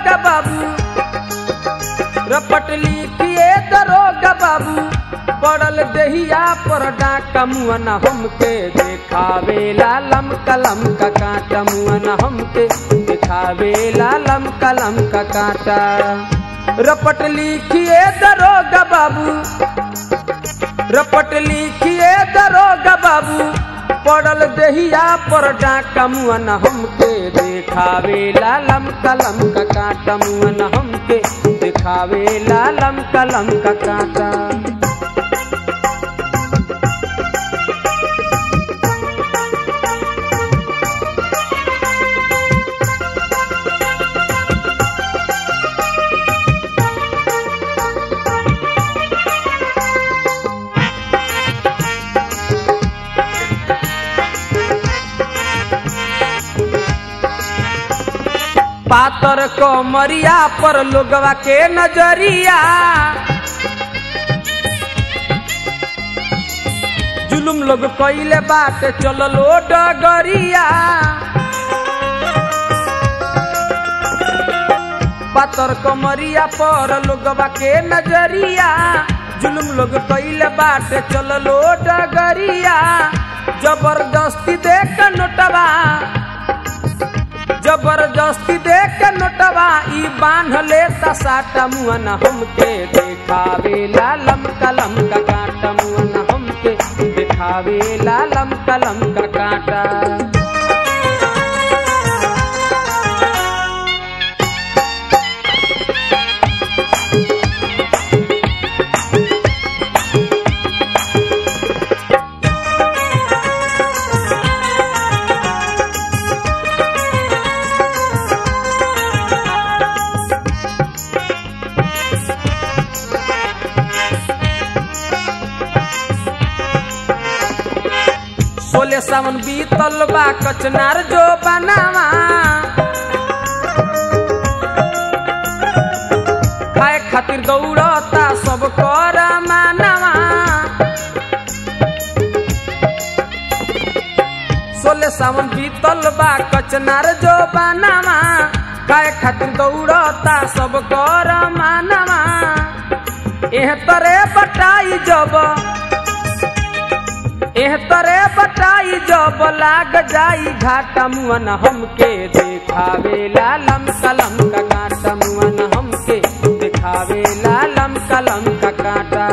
दरोगा बाबू रपट लिखिए दरोगा बाबू पड़ल देहिया पर डाका मुअना हमके देखावे लालम कलम का कांटा मुअना हमके देखावे लालम कलम का कांटा रपट लिखिए दरोगा बाबू रपट लिखिए दरोगा बाबू पड़ल देहिया पर डाका मुअना हमके देखावे लालम कलम का कांटा मुअना हमके देखावे लालम कलम का कांटा पातर को मरिया पर लोगवा के नजरिया जुलुम लोग कइले बाटे चललो डगरिया पातर को मरिया पर लोगवा के नजरिया जुलुम लोग कइले बाटे चललो डगरिया जबरदस्ती देख नोटवा जबरदस्ती देख के नोटवा ई बांध लेता साटा मुअना हमके देखावे लालम कलम का कांटा मुअना हमके देखावे लालम कलम का कांटा सोले सावन बीतल बा कचनार जो बनावा खाए खातिर दौड़ता सब कर मानवा सोले सावन बीतल बा कचनार जो बनावा खाए खातिर दौड़ता सब कर मानवा एह तरे बटाई जब एह तरे बटाई जब लाग जाई घाटा मुअन हमके देखावे लालम कलम का कांटा मुअन हमके देखावे लालम कलम का कांटा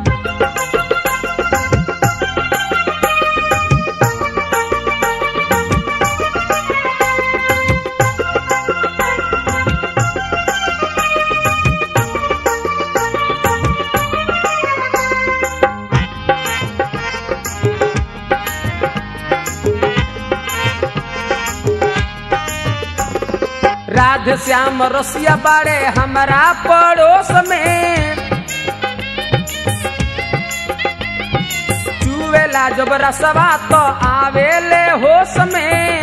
राधे श्याम रसिया बाड़े हमारा पड़ोस में चुवेला जब रसवा तो आवेले होश में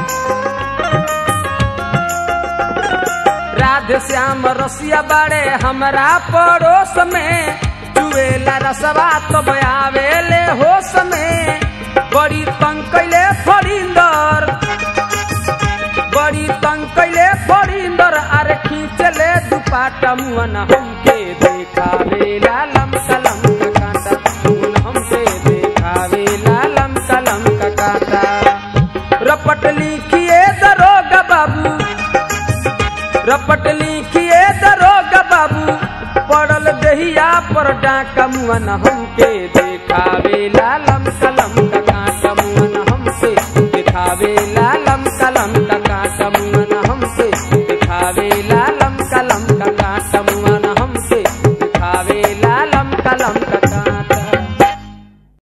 राधे श्याम रसिया बाड़े हमारा पड़ोस में चुवेला रसवा तो आवेले होश में बड़ी तंग कैले फरिंदर बड़ी तंग कैले फरिंदर अरे खींचले दुपाटा मुअन हमके देखावे लालम कलम का कांटा मुअन हमके देखावे लालम कलम का कांटा रपट लिखिए दरोगा बाबू रपट लिखिए दरोगा बाबू पड़ल दहिया पर डाका मुअन हमके देखावे लालम